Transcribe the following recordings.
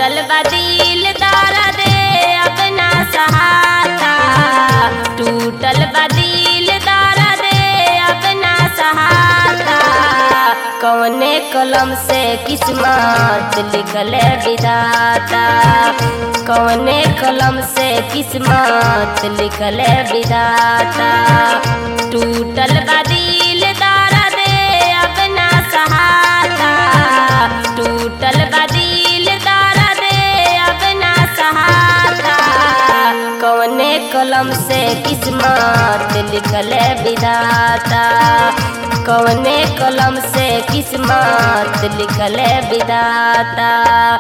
टूटल बदिल दर्द अपना सहाता टूटल बदिल दर्द अपना सहाता कौने कलम से किस्मत लिखल विधाता कौने कलम से किस्मत लिखल विधाता टूटल बदिल दर्द अपना सहाता टूटल बदिल दर्द अपना सहाता कौने कलम से किस्मत लिखल विधाता कौने कलम से किस्मत लिखल विधाता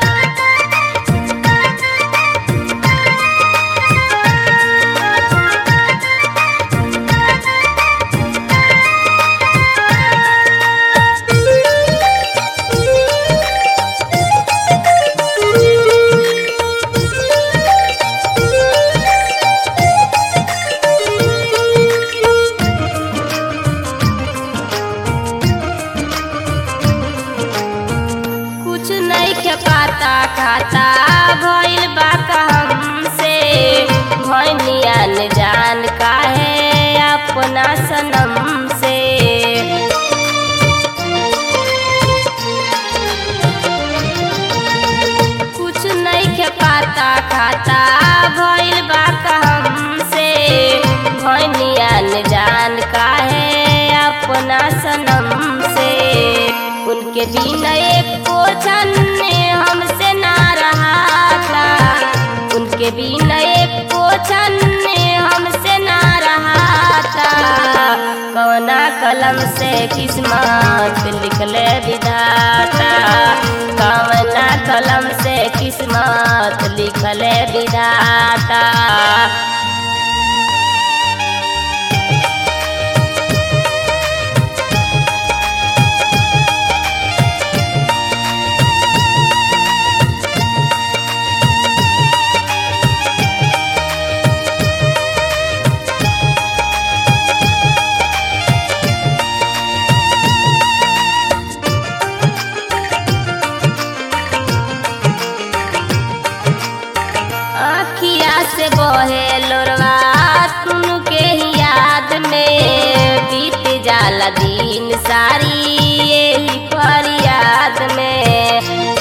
कुछ नहीं के पाता खाता भइल बा हमसे भनिया न जान काहे अपना सनम से कुछ नहीं के पाता खाता भइल बा हमसे भनिया न जान काहे अपना सनम से उनके बिना एक पोछन हमसे ना रहा था उनके बिना एक पोछन हमसे ना रहा था कवना कलम से किस्मत लिखले विधाता कवना कलम से किस्मत लिखले विधाता आखिया से बहे लोरवा तुन के ही याद में बीत जाला दिन सारी यही फरियाद में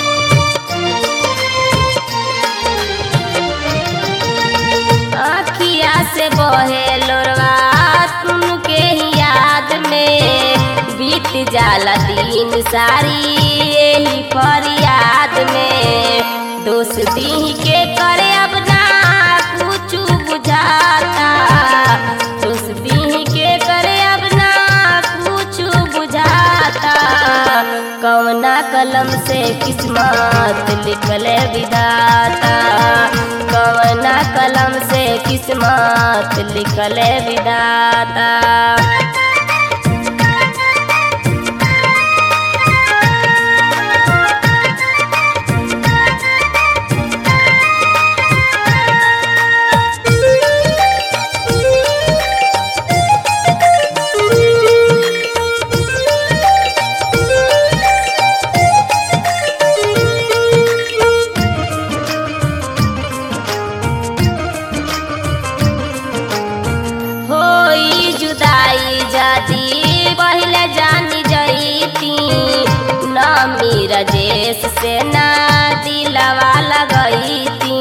आखिया से बहे लोरवा तुन के ही याद में बीत जाला दिन सारी यही फरियाद में दोस्ती के करे अब ना कुछ बुझाता दोस्ती के करे अब ना कुछ बुझाता कौना कलम से किस्मत लिखल विधाता कौना कलम से किस्मत लिखल विधाता होई जुदाई जादी पहले जानी जईती ना मेरा जेस से ना दिलवा लगईती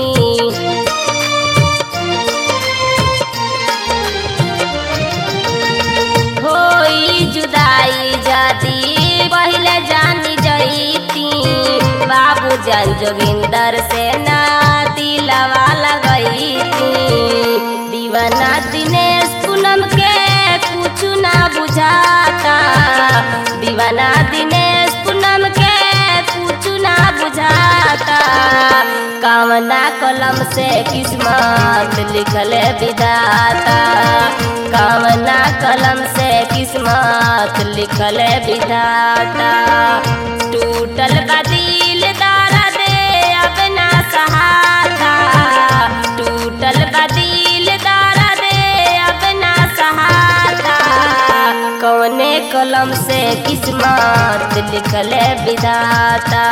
होई जुदाई जादी पहले जानी जईती बाबू जान जोगिंदर से ना दिलवा लगईती दीवाना दिनेश पूनम के कुछ ना बुझाता दीवाना दिनेश पूनम के कुछ ना बुझाता कामना कलम से किस्मत लिखल विधाता कामना कलम से किस्मत लिखल विधाता टूटल बदिल दर्द अपना सहाता टूटल बदिल दर्द अपना सहाता कौने कलम कलम से किस्मत लिखले विधाता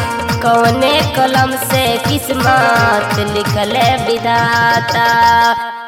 कौने कलम से किस्मत लिखले विधाता